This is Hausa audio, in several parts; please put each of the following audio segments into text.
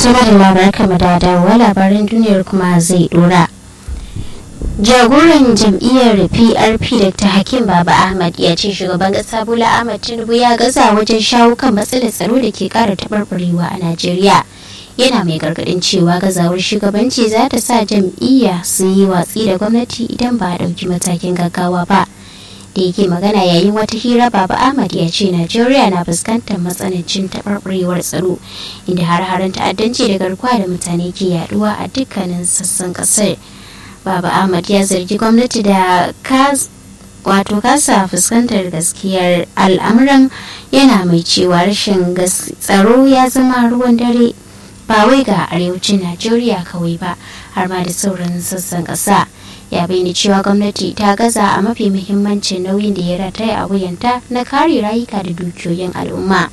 tuna da labarai kama da dawowa labaran duniyar kuma zai dora jagoran jam'iyyar prp dr hakim baba ahmad ya ce shugaban kasa bola ahmad tinubu ya gaza wajen shawo kan matsalar tsaro da ke kara taɓarɓarewa a najeriya yana mai gargadin cewa gazawar shugabanci za ta sa jam'iyya su yi watsi da gwamnati idan ba a ɗauki matakin gaggawa ba da yake magana yayin wata hira baba ahmad ya ce najeriya na fuskantar matsanancin taɓarɓarewar tsaro inda har-haren ta'addanci da garkuwa da mutane ke yaduwa a dukkanin sassan ƙasar baba ahmad ya zargi gwamnati da wato kasa fuskantar gaskiyar al'amuran yana mai cewa rashin tsaro ya zama ruwan dare ba wai ga arewacin najeriya kawai ba har ma da sauran sassan ƙasa ya bayyana cewa gwamnati ta gaza a mafi muhimmancin nauyin da ya rataya a wuyanta na kare rayuka da dukiyoyin al'umma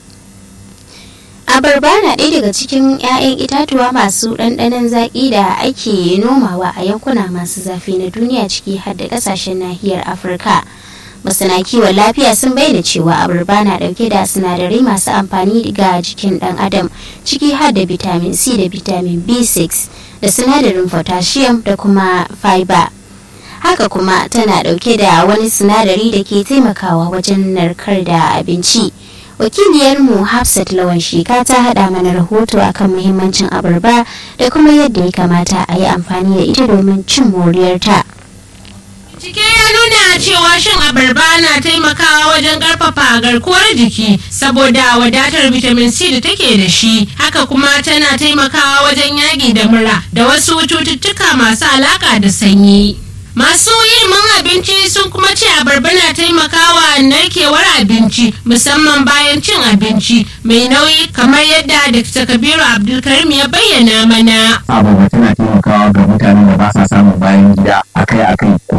abarba na ɗaya daga cikin 'ya'yan itatuwa masu ɗanɗanon zaƙi da ake nomawa a yankuna masu zafi na duniya ciki har da ƙasashen nahiyar afirka masana kiwon lafiya sun bayyana cewa abarba na ɗauke da sinadarai masu amfani ga jikin ɗan adam ciki har da vitamin c da vitamin b6 da sinadarin potassium da kuma fiber haka kuma tana ɗauke da wani sinadari da ke taimakawa wajen narkar da abinci wakiliyarmu hafsat lawan shika ta haɗa mana rahoto akan muhimmancin abarba da kuma yadda ya kamata a yi amfani da ita domin cin moriyarta. Cike ya nuna cewa shan abarba na taimakawa wajen karfafa garkuwar jiki saboda wadatar vitamin C da take da shi haka kuma tana taimakawa wajen yaƙi da mura da wasu cututtuka masu alaƙa da sanyi. Masu ilimin abinci sun kuma ce abarba na taimakawa narkewar abinci musamman bayan cin abinci mai nauyi kamar yadda Dr. Kabiru Abdulkarim ya bayyana mana. Abarba tana taimakawa ga mutanen da ba sa samun bayan gida akai-akai